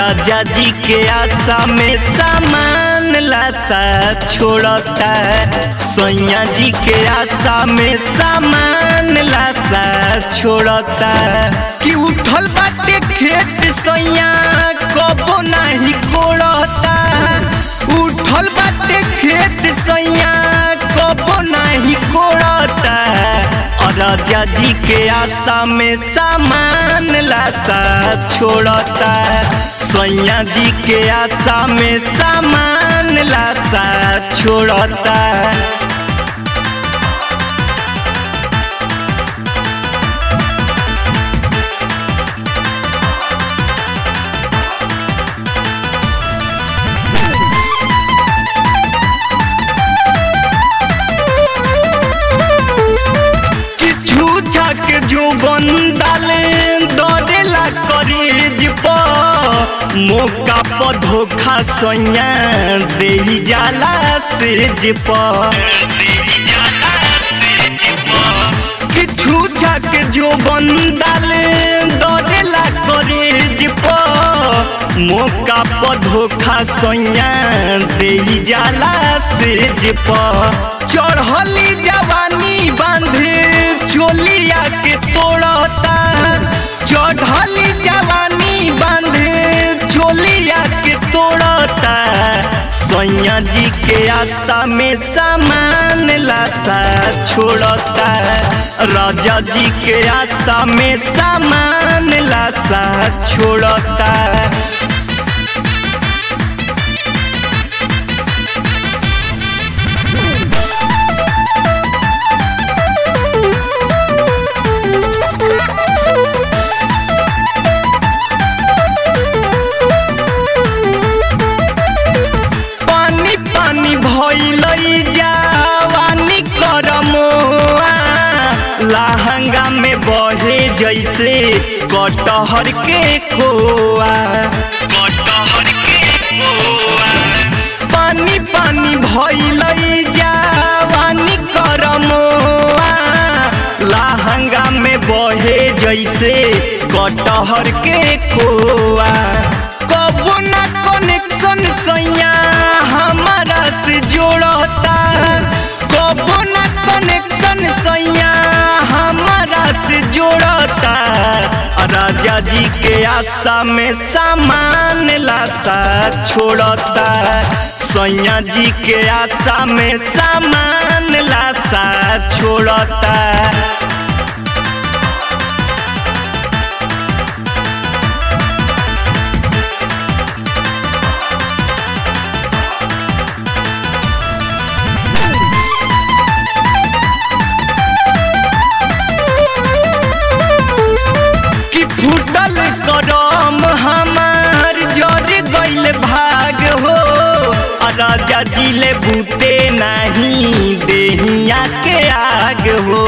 राजा जी के आशा में सामान लाशा छोड़ता सैया जी के आशा में सामान लाशा छोड़ता कि उठल बाटे खेत सैया कबो नहीं कोड़ता उठल बाटे खेत सैया कबो नहीं कोड़ता और राजा जी के आशा में सामान लाशा छोड़ता सैया जी के आशा में सामान लाशा छोड़ता किछु छक जो बंदल दौड़ेला करेज पर मौका पर धोखा सैया दे जाला सेज पर किछु छक जो बंदल दौड़ेला करेज पर मौका पर धोखा सैया दे जाला सेज पर चढ़ली जवानी बांधे चोलिया के तोड़ता चढ़ली जवानी बांधे चोलिया के तोड़ता सैया जी के आशा में सामान लाशा छोड़ता राजा जी के आशा में सामान लाशा छोड़ता पानी पानी भइलई जावानी करमोआ लहंगा में बहे जैसे कटहर के खोआ कटहर के खोआ पानी पानी भइलई जावानी करमोआ लहंगा में बहे जैसे कटहर के खोआ कबो ना कनेक्शन सैया हमारा से जोड़ता कबो ना कनेक्शन सैया हमारा से जोड़ता राजा जी के आशा में सामान लाशा छोड़ता सैया जी के आशा में सामान लाशा छोड़ता कि फूटल करम हमार जर गइल भाग हो आ राजा जी ले बूते नहीं देहिया के आग हो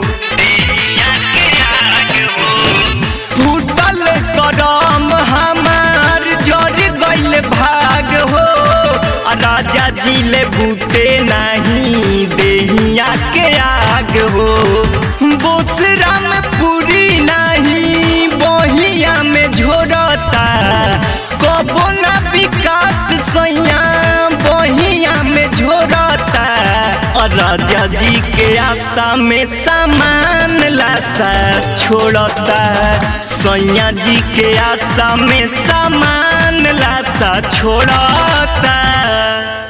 फूटल करम हमार जर गइल भाग हो आ राजा जी ले बूते नहीं देहिया के आग हो बोसरा में पूरी नहीं बहिया में झोरता कबो ना विकास सैया बहिया में झोरता और राजा जी के आशा में सामान लाशा छोड़ता सैया जी के आशा में सामान लाशा छोड़ता